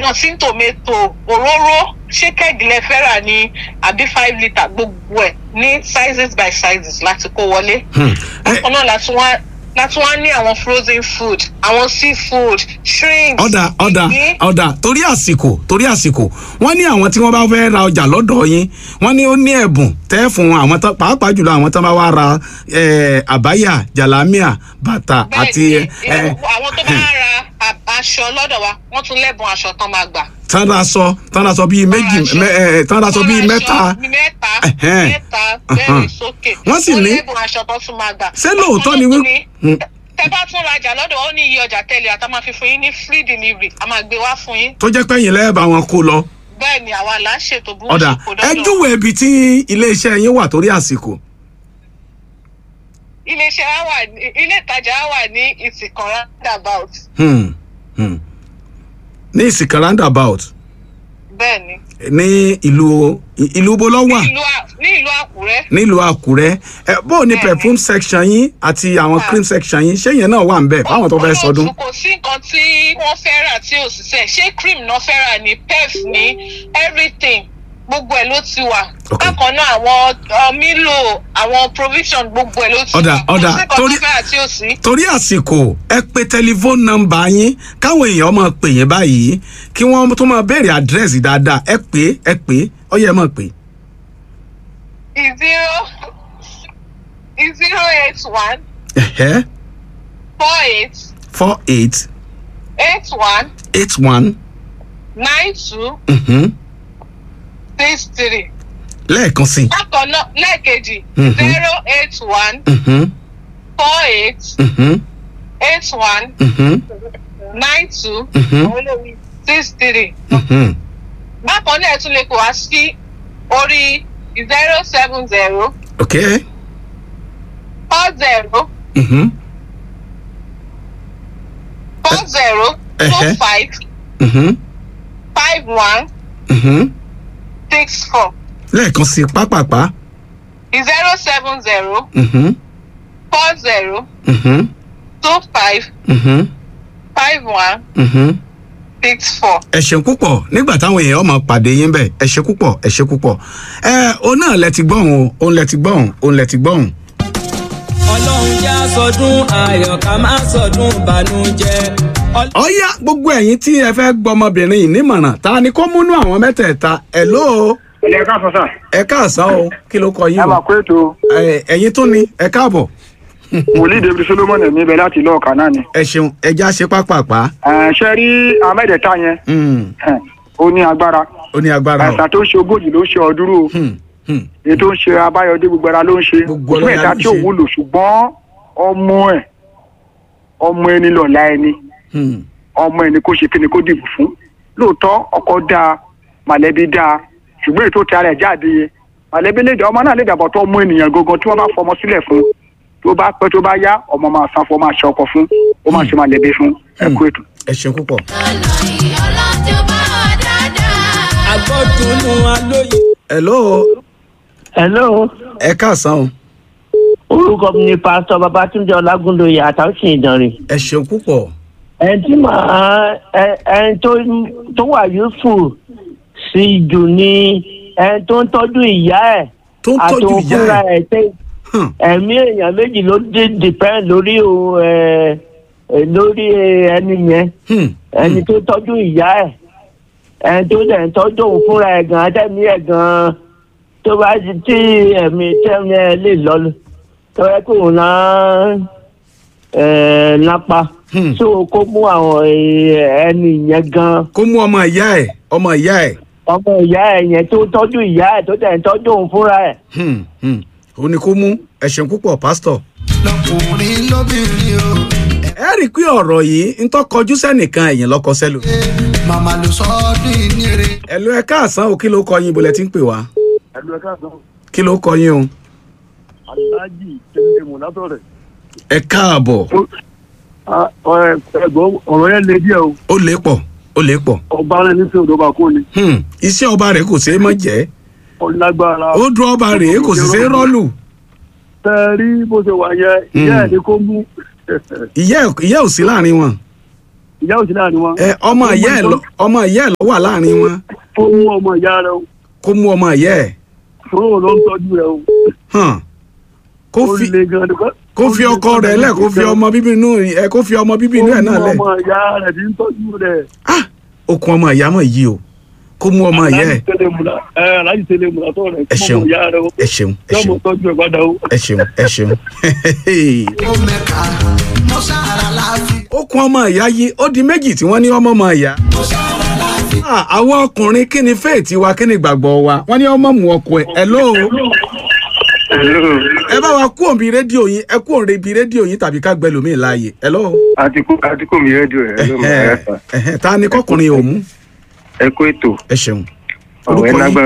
wọn sí tòmẹ́tò òróró ṣé kẹ́gì lẹ fẹ́ rà ní àbí five litre gbogbo ẹ̀ ní sizes by sizes láti kó wọlé. Hmm. ẹ bákan náà láti wá láti wá ní àwọn frozen food àwọn seafood shrimp. ọ̀dà ọ̀dà ìgbín. ọ̀dà torí àsìkò torí àsìkò wọ́n ní àwọn tí wọ́n bá fẹ́ ra ọjà lọ́dọ̀ yín wọ́n ní ó ní ẹ̀bùn tẹ́ fún àwọn tán pàápàá jùlọ àwọn tán bá wá ra eh, àbáyà jàlámíà bàtà àti bẹ́ẹ̀ni eh, àwọn tó bá ra a- aṣọ lọ́dọ̀ wa wọ́n tún lẹ́bùn aṣọ tán máa gbà. tán ra sọ tán ra sọ bíi méjì aṣọ. mẹ- eh, tán ra sọ bíi Wọ́n ra mẹ́ta aṣọ bíi mẹ́ta Ẹ̀hẹ́n. mẹ́ta Ahan. bẹ́ẹ̀ sókè. Wọ́n sì ní- lẹ́bùn aṣọ tán tún máa gbà. Ṣé lóòótọ́ ni Bákan náà wí- tún Hmm. tẹ bá tún rajà lọ́dọ̀ ó ní iye ọjà tẹ́lẹ̀ àtà máa fi fún yín ní free delivery a máa gbé wá fún yín. tó jẹ́ pé ẹ̀yin lẹ́ẹ̀bà wọn kó lọ bẹ́ẹ̀ ni àwa là ń ṣètò bí wọ́n ọ̀dà ṣe kó ẹ dọ́dọ̀. júwèé ibi tí iléeṣẹ́ yín wà torí àsìkò iléeṣẹ́ wa wà ní ilé ìtajà wa wà ní ìsìnkàn roundabout Hmm, hmm. ní ìsìnkà roundabout bẹ́ẹ̀ ni ní ìlú ìlú bó lọ wà ní ìlú À- ní ìlú àkúrẹ́ nílùú àkúrẹ́ ẹ bó o ní Bẹ́ẹ̀ni. perfume section yín àti àwọn Ah. cream section yín ṣé yẹn náà wà ń bẹ̀ fáwọn tó fẹ́ sọdún. Olóòtú, kò sí nǹkan tí wọ́n fẹ́ rà tí ò sí sẹ́ ṣé cream náà fẹ́ rà ní pef ní everything gbogbo ẹ̀ ló ti wà Ok. bákan náà àwọn uh, mílò àwọn provision gbogbo ẹ̀ ló ti Ọ̀dà, wà ọ̀dà, kò sí nǹkan tó torí- fẹ́ rà tí ò sí. torí àsìkò ẹ pe tẹlifóònù nọ́mbà yín káwọn èèyàn máa pè yín báyìí kí wọ́n tó máa béèrè àdírẹ́sì dáadáa ẹ pè é ẹ pè é ó yẹ máa pè é. zero zero eight one Ẹ̀hẹ́, four eight four eight eight one eight one nine two mhm, six three. lẹ́ẹ̀kan sí i. bákan náà lẹ́ẹ̀kejì Mhm. zero eight one mhm, four eight mhm, eight one mhm, nine two mhm, six three. mhm. bákan náà ẹ tún lè kó wá sí orí zero seven zero ok four zero mhm, four zero two Ẹhẹ́. five mhm, five one mhm. six four lẹ́ẹ̀kan sí i pápápá. zero seven zero mhm, four zero mhm, two five mhm, five one mhm. six four. ẹ ṣeun púpọ̀ nígbà táwọn èèyàn máa pàdé yín bẹ́ẹ̀ ẹ ṣe púpọ̀ ẹ ṣe púpọ̀ ẹ òun náà lẹ ti gbọ́hùn o òun lẹ ti gbọ́hùn òun lẹ ti gbọ́hùn. ọlọ́run já sọdún ayọ̀ ká má sọdún ìbànújẹ́. Ọl- ọ̀yá gbogbo ẹ̀yin tí ẹ fẹ́ gbọ́ ọmọbìnrin yìí nímọ̀ràn ta ni kó múnú àwọn mẹ́tẹ̀ẹ̀ta ẹ̀ ló ilé ká sọ sà ẹ káàsán o kí ló kọ yín ẹ o máa kó ètò Ẹ, ẹ̀yin tún ni ẹ káàbọ̀ wòlíì david solomon ẹ̀mí ibẹ̀ láti ìlú ọ̀kan náà ni. ẹ ṣeun ẹja ṣe pápápá Ẹ̀, ṣe rí amẹ́dẹ̀ẹ́ta yẹn Hmm, ẹ̀, ó ní agbára ó ní agbára o àìsàn tó ń ṣe ogójì ló ń ṣe ọdúró o Hmm, hmm, èyí tó ń ṣe abáyọdé gbogbo ara ló ń ṣe Gbogbo òṣùwọ̀n ara ẹ̀dá ló ń tí ò ṣe. wúlò ṣùgbọ́n ọmọ ẹ̀ ọmọ ẹni lọ̀la ẹni hmm. ọmọ ẹni kó ṣe kíni kó dìbò fún lóòótọ́ ọkọ dáa màlẹ́bí dáa ṣùgbọ́n èyí tó ti ara ẹ̀ jáde yẹn màlẹ́bí lè dá ọmọ náà lè dàbọ̀ tó ọmọ ènìyàn gangan tí wọ́n bá fọmọ sílẹ̀ fún tó bá pẹ́ tó bá yá ọmọ máa sanfọ máa ṣe ọkọ fún ó máa ṣe màlẹ́bí fún ẹ̀kú ètò. ẹ ṣeun púpọ̀. agbọ́dúnú alóye. hello hello ẹ káàsán o orúkọ mi ni pásítọ babatunde ọlágúndòye àtàwùsìn ìdánrẹ ẹ ṣeun púpọ̀ ẹni tí màá ẹ- ẹni tó tó wà useful sí jù ni ẹni tó ń tọ́jú ìyá ẹ̀ tó ń tọ́jú àtòun ìyá fúnra ẹ̀ ẹ̀ tẹ́ Hmm, ẹ̀mí èèyàn méjì ló dé depend lórí o ẹ ẹ, lórí ẹni yẹn hmm, ẹni tó tọ́jú ìyá ẹ̀ ẹni tó dẹ̀ ń tọ́jú òun fúnra ẹ̀ gan-an tẹ̀mí ẹ̀ gan-an tó bá ti tí ẹ̀mí tẹ̀mí ẹ̀ lè lọ tó yẹ kó òun náà ẹ̀ lápá hmm. so kó mú àwọn ẹ̀, ẹni yẹn gan-an kó mú ọmọ ìyá ẹ̀ ọmọ ìyá ẹ̀ ọmọ ìyá ẹ̀ yẹn tó tọ́jú ìyá ẹ̀ tó dẹ̀ ń tọ́jú òun fúnra ẹ̀. Hmm, hmm. ó ní kó mú ẹ ṣeun púpọ̀ pásítọ̀. lọkùnrin lóbìnrin o ẹ rí i pé ọ̀rọ̀ yìí ń tọ́ kọjú sẹ́nìkan ẹ̀yìn lọ́kọ sẹ́lò. màmá ló sọ ọ́ ní ìníire. ẹ̀lú ẹ káàsán o kí ló kọ yín ibo lẹ ti ń pè wá ẹlú ẹ káàsán kí ló kọ yín o. aláàjì tẹlifíṣẹ mọlátọ rẹ ẹ káàbọ̀ ẹgbọn ọ̀rọ̀ yẹn le díẹ̀ o ó lè pọ̀ ó lè pọ̀. ọba rẹ ní sèwọ̀n ọba kò ní Hmm, iṣẹ́ ọba rẹ̀ kò ṣeé mọ́ jẹ́ ọlágbára ó dún ọba rèé kò sì ṣeé rọ́ọ̀lù tẹ ẹ rí bó ṣe wà yẹn ìyá ẹ ní kó mú ìyá ẹ̀- ìyá ò sí láàrin wọn. ìyá òsì láàrin wọn. ẹ ọmọ ìyá ẹ lọ ọmọ ìyá ẹ lọ wà láàrin wọn ó mú ọmọ ìyá rẹ o kó mú ọmọ ìyá ẹ fún ló ń tọ́jú rẹ o. hàn kó ó fi le gan ni kó- kó fi ọkọ rẹ lẹ kó fi ọmọ bíbí inú ẹ kó fi ọmọ bíbí inú ẹ náà ó lẹ mú ọmọ ìyá rẹ tí ń tọ́jú rẹ. ah okun ọmọ ìyá mọ yìí o kó mú ọmọ ìyá ẹ Aláàjì tẹ́lẹ̀ múra ẹ aláàjì tẹ́lẹ̀ múra tó rẹ ẹ fún ṣeun ọmọ ìyá rẹ o. ẹ ṣeun ẹ yọmọ ṣeun tọ́jú ẹ padà o. ẹ ṣeun ẹ ṣeun ó mẹ́ka mo sára láàfin okun ọmọ ìyá yìí ó di méjì tí wọ́n ní ọmọ ọmọ ìyá mo sára láàfin. Ah, àwọn ọkùnrin kí ni fèètì wa kí ni ìgbàgbọ́ wa wọ́n ní ọmọ mu ọkọ ẹ̀ ẹ̀ lóo ẹ bá wa kú òǹbi rédíò yín ẹ kú òǹbi rédíò yín tàbí ká gbẹ lómi láàyè ẹ lóo àtikú àtikú mi rédíò rẹ ló mọ ẹ fà ta ni kọkùnrin ò mú ẹ kó ètò ẹ ṣeun ọ̀rọ̀ ẹ orúkọ yín lágbára